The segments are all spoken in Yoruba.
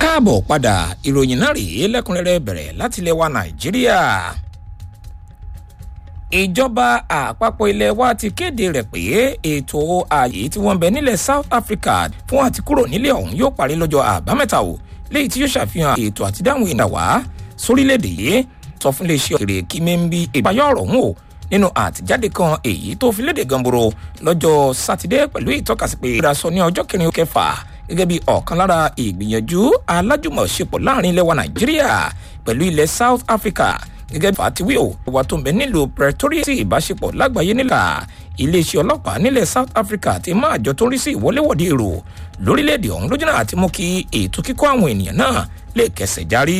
káàbọ̀ padà ìròyìn náà rèé lẹ́kùnrẹ́rẹ́ bẹ̀rẹ̀ láti ilẹ̀ wa nàìjíríà ìjọba àpapọ̀ ilẹ̀ wa ti kéde rẹ̀ pé ètò ààyè tí wọ́n ń bẹ nílẹ̀ south africa fún àti kúrò nílẹ̀ ọ̀hún yóò parí lọ́jọ́ àbámẹ́ta o léyìí tí yóò ṣàfihàn ètò àtidáhùn ìdá wá sórílẹ̀‐èdè yìí sọ fún iléeṣẹ́ òkèrè kí mẹ́ńbí ìpayọ̀ ọ̀rọ̀ ọ̀hún o nínú àtijáde kan èyí tó fi léde gamboro lọ́jọ́ sátidé pẹ̀lú ìtọ́kasí pé ìrasọ ní ọjọ́ kẹrin kẹfà gẹ́gẹ́ bí ọ̀kan lára ìgbìyànjú alájùmọ̀ṣepọ̀ láàrin ilẹ̀ wa nàìjíríà pẹ̀lú ilẹ̀ south africa gẹ́gẹ́ bí fatiwi o wà tó ń bẹ nílùú pretoria sí ìbáṣepọ̀ lágbàáyé nílà iléeṣẹ́ ọlọ́pàá nílẹ̀ south africa ti máa jọ tó ń rí sí ìwọléwọ̀de èrò lórílẹ̀‐èdè ọ̀hún lójúnà àti mú kí ètò kíkọ́ àwọn ènìyàn náà lè kẹsẹ̀ járí.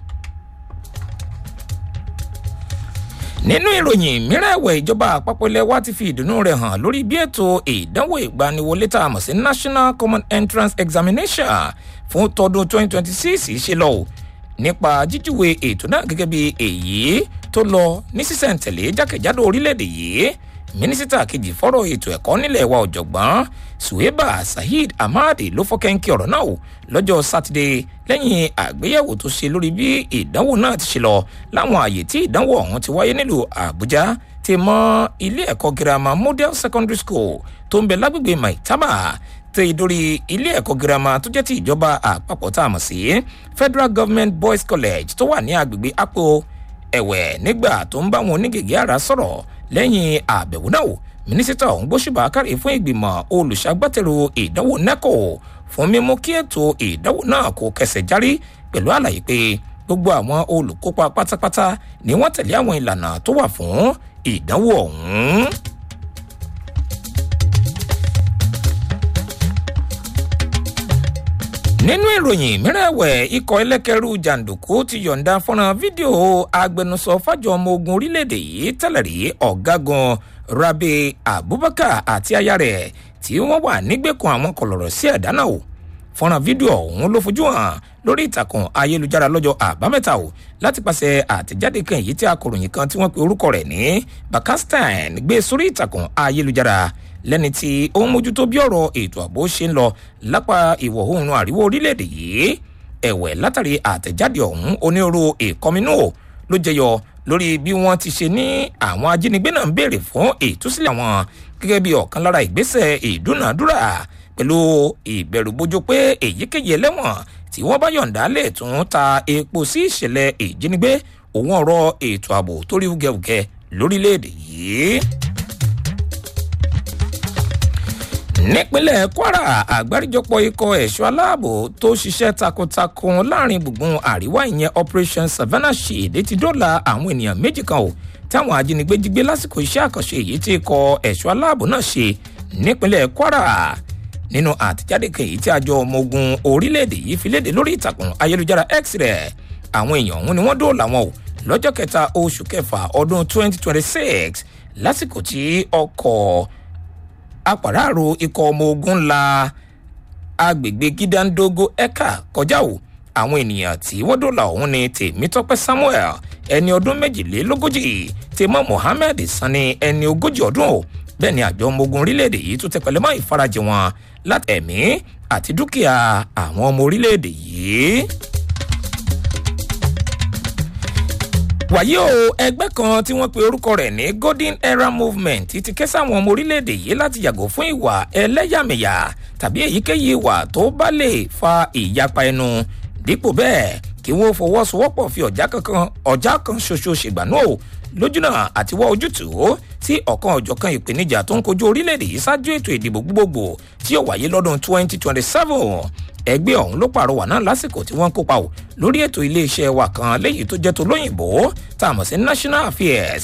nínú ìròyìn mìíràn ẹ̀wẹ̀ ìjọba àpapọ̀ ilẹ̀ wa ti fi ìdùnnú rẹ̀ hàn lórí bí ètò ìdánwò ìgbaniwọlé tá a mọ̀ sí national common entrance examination fún tọdún 2026 ṣe lọ nípa jíjúwe ètò náà gẹ́gẹ́ bí èyí tó lọ ní sísẹ̀ǹtẹ̀lé jákèjádò orílẹ̀-èdè yìí mínísítà kejì fọ́rọ̀ ètò ẹ̀kọ́ nílẹ̀ wa ọ̀jọ̀gbọ́n suweba saheed ahmadi ló fọ́kẹ́ńkì ọ̀rọ̀ náà lọ́jọ́ sátidé lẹ́yìn àgbéyẹ̀wò tó ṣe lórí bí ìdánwò náà ti ṣe lọ láwọn àyè tí ìdánwò ọ̀hún ti wáyé nílùú àbújá ti mọ ilé ẹ̀kọ́ girama model secondary school tó ń bẹ lágbègbè maitama tẹ ìdórí ilé ẹ̀kọ́ girama tó jẹ́ ti ìjọba àpapọ̀ tá a mọ̀ sí federal government boys college tó wà ní agbègbè apo ẹ̀wẹ̀ nígbà tó ń bá wọn onígègé àrà sọ̀rọ̀ lẹ́yìn àbẹ̀wò náà mínísítà ọ̀hún gbóṣùbà kárí fún ìgbìmọ̀ olùṣàgbàtẹ̀rù ìdánwò neco fún mímú kí ètò ìdánwò náà kó kẹsẹ̀ járí pẹ̀lú àlàyé pé gbogbo àwọn olùkópa pátápátá ni wọ́n tẹ̀lé àwọn ìlànà tó wà fún ìdánwò ọ̀hún. nínú ìròyìn mìíràn ẹ̀wẹ̀ ikọ̀ ẹlẹ́kẹ̀rú jàǹdùkú ti yọ̀ǹda fọ́nrán fídíò agbẹnusọ fájọ ọmọ ogun orílẹ̀-èdè yìí tẹ́lẹ̀ rí ọ̀gágun rabi abubakar àti aya rẹ̀ tí wọ́n wà nígbèkùn àwọn kọlọ̀rọ̀ sí ẹ̀dá náà o fọ́nrán fídíò ọ̀hún ló fojú hàn lórí ìtàkùn ayélujára lọ́jọ́ àbámẹ́ta o láti pàṣẹ àtẹ̀jáde kan èyí tí akọ̀ròyìn kan tí wọ́n pe orúkọ rẹ̀ ní bakastan gbé sórí ìtàkùn ayélujára lẹ́ni tí ó ń mójútó bí ọ̀rọ̀ ètò ààbò ṣe ń lọ lápá ìwọ̀ oòrùn àríwá orílẹ̀-èdè yìí ẹ̀wẹ̀ látàrí àtẹ̀jáde ọ̀hún onírúurú ìkọminú ló jẹyọ lórí bí wọ́n ti ṣe ní àwọn ajínigbé náà ń béèrè fún ìtúsílẹ̀ wọn gẹ́gẹ́ bí ọ̀kan lára ìgbésẹ̀ ìdúnàdúrà pẹ̀lú ìbẹ̀rùbojo pé èyíkéyìí ẹlẹ́wọ̀n tí wọ́n bá yọ̀ǹda lè tún ta epo sí ìṣẹ̀lẹ̀ ìjínigbé òun ọ̀rọ̀ ètò ààbò tó rí wúgẹ́wúgẹ́ lórílẹ̀‐èdè yìí nípínlẹ̀ kwara àgbáríjọpọ̀ ikọ̀ ẹ̀ṣọ́ aláàbò tó ṣiṣẹ́ takuntakun láàrin gbùngbùn àríwá ìyẹn operation savannah shield ti dọ́là àwọn ènìyàn méjì kan o táwọn ajínigbé jí gbé lásìkò iṣẹ́ àkànṣe èyí tí ikọ̀ ẹ̀ṣọ́ aláàbò náà ṣe nípínlẹ̀ kwara nínú àtijáde kan èyí tí àjọ ọmọ ogun orílẹ̀-èdè yìí fi léde lórí ìtàkùn ayélujára x rẹ̀ àwọn èèyàn ọ̀hún ni wọ́n dóòlà wọn o lọ́jọ́ kẹta oṣù kẹfà ọdún 2026 lásìkò tí ọkọ̀ apàráàrò ikọ̀ ọmọ ogun la agbègbè gídáńdógó ẹ̀ka kọjá o àwọn ènìyàn tí wọ́n dòlà ọ̀hún ni tèmítọ́pẹ́ samuel ẹni ọdún méjìlélógójì tèmọ́ mohammed sani ẹni ogójì ọdún o bẹ́ẹ̀ ni àjọ ọmọ ogun orílẹ̀-èdè yìí tún tẹpẹlẹ mọ́ ìfarajì wọn láti ẹ̀mí àti dúkìá àwọn ọmọ orílẹ̀-èdè yìí. wàyí o ẹgbẹ́ kan tí wọ́n pe orúkọ rẹ̀ ní golden era movement ti ké sáwọn ọmọ orílẹ̀-èdè yìí láti yàgò fún ìwà ẹlẹ́yàmẹ̀yà tàbí èyíkéyìí ìwà tó bá lè fa ìyapa ẹnu dípò bẹ́ẹ̀ kí wọ́n fọwọ́sowọ́pọ̀ fi ọ̀já kankan ọ̀já kan ṣoṣo ṣègbànú o lójúnà àti wá ojútùú sí ọ̀kan ọ̀jọ̀kan ìpèníjà tó ń kojú orílẹ̀-èdè yìí ṣáájú ètò ìdìbò gbogbogbò tí yóò wáyé lọ́dún 2027 ẹgbẹ́ ọ̀hún ló pàrọwà náà lásìkò tí wọ́n ń kópa o lórí ètò iléeṣẹ́ wa kan léyìí tó jẹ́ tó lóyìnbó tá a mọ̀ sí national affairs